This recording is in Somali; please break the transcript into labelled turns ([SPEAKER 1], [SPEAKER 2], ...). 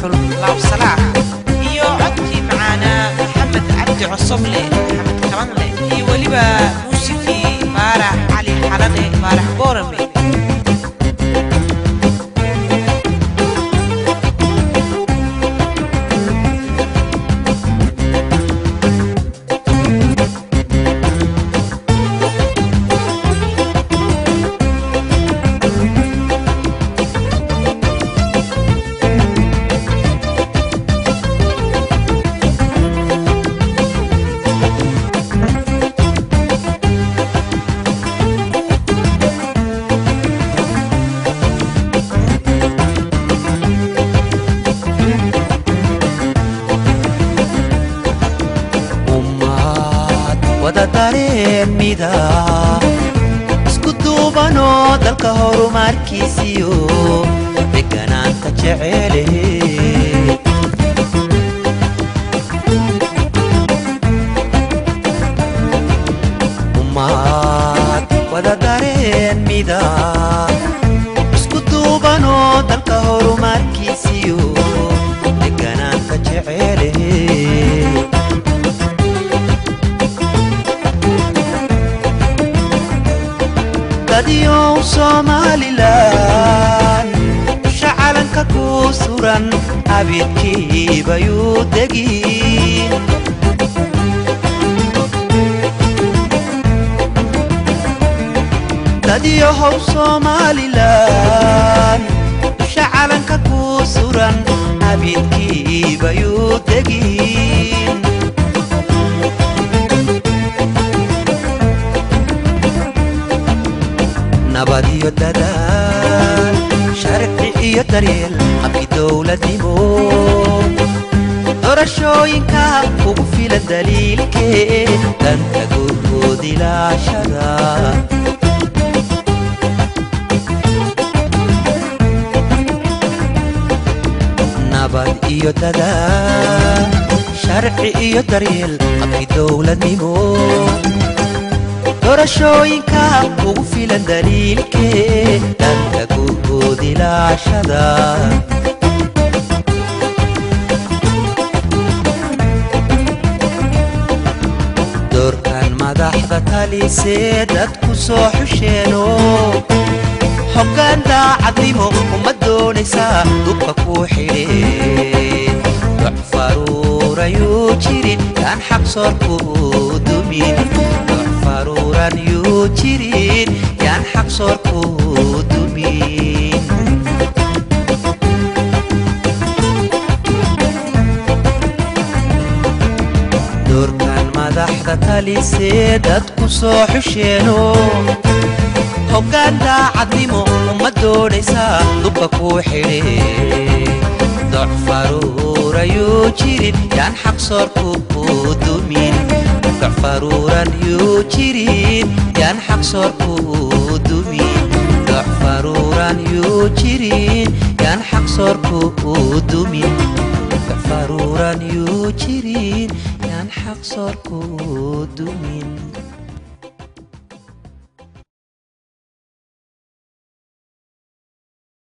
[SPEAKER 1] dhuxul laabsalaax iyo codkii macaanaa maxamed cabdi cosoble maxamed kabanle iyo weliba muusikii baarax cali xalane baarax boorame
[SPEAKER 2] ummad wada dareenmida isku duubanoo dalka horumarkiisiyo deganaanta jecele ummad wada dareenmida isku duubanoo dalka horumarkiisiyo deganaanta jecele dadyow somalilan shacalanka ku suran abidkiibayuu degin dadyohow somalilan shacalanka ku suran abidkiibayuu degin nabad iyo dadaal sharci iyo daryeel habki dowladnimo dorashooyinka ugu filan daliilkee danta gurgood ilaashada nabad iyo dadaal sharci iyo daryeel habki dowladnimo dorashooyinka ugu filan daliilkee dhanka gurgood ilaashada doorkan madaxda talisee dadku soo xusheeno hoggaan daacadnimo uma doonaysaa dubka ku xidhe doc faruurayuu jirin yaan xaqsoorku dumin doc faruuran yuu jirin yaan xaqsoorku dumin doorkan madaxda talisee dadku soo xusheeno hoggaan daacadnimo uma doonaysaa dubka ku xidhe doc faruurayuu jirin yaan xaqsoorku dumin doc faruuran yuu jirin yaan xaqsoorku dumin doc faruuran yuu jirin yaan xaqsoorku dumin doc faruuran yuu jirin yaan xaqsoorku dumin